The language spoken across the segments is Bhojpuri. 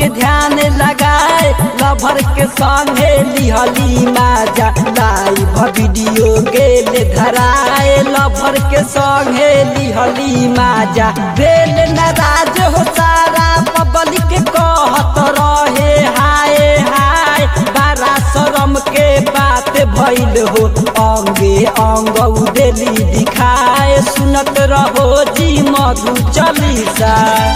के ध्यान लगाए लभर के संगे लिहली माजा लाइव वीडियो गेल धराए लभर के संगे लिहली माजा बेल नाराज हो सारा पब्लिक कहत रहे हाय हाय बारा शरम के बात भइल हो अंगे अंग उदेली दिखाए सुनत रहो जी मधु चालीसा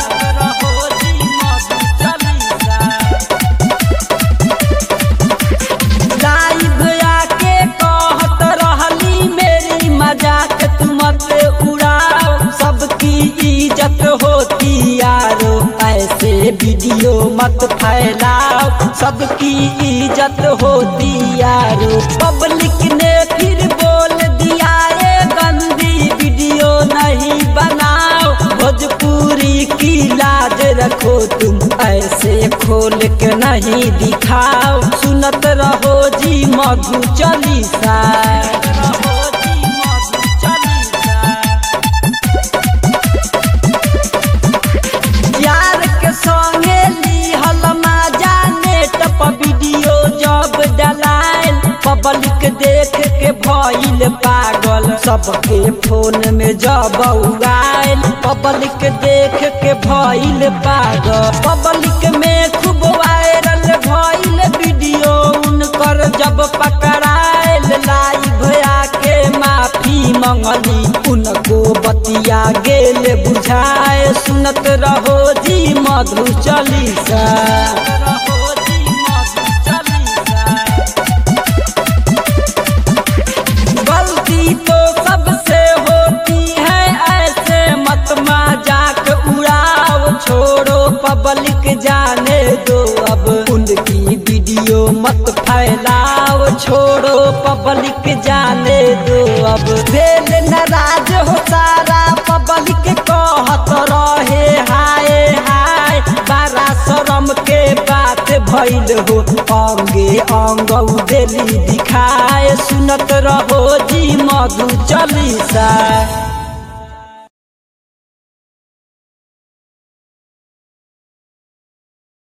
लाइव आके कहत रहली मेरी मजाक तुम मत उड़ाओ सबकी इज्जत होती यारो ऐसे वीडियो मत फैलाओ सबकी इज्जत होती यारो पब्लिक ने फिर बोल दिया ये गंदी वीडियो नहीं बनाओ भोजपुरी की लाज रखो तुम ऐसे खोल के नहीं दिखाओ सुनत रहो जी मधु चालीसा यार के संगे लिहल माजा नेट पर वीडियो जब डलाइल पब्लिक देख के भइल पागल सबके फोन में जब उगाइल पब्लिक देख के भइल पागल पब्लिक में खूब वायरल भइल वीडियो उनकर जब पकड़ाइल लाइव आके माफी मंगली उनको बतिया गेल बुझाए सुनत रहो जी मधु चालीसा गलती तो सबसे होती है ऐसे मत मजाक उड़ाओ छोड़ो पब्लिक जाने दो अब उनकी वीडियो मत फैलाओ छोड़ो पब्लिक जाने दो अब दिल नाराज हो सारा पब्लिक कहत रहे हाय हाय बारा शरम के बात भइल हो अंगे अंग उदेली दिखाए सुनत रहो जी मधु चालीसा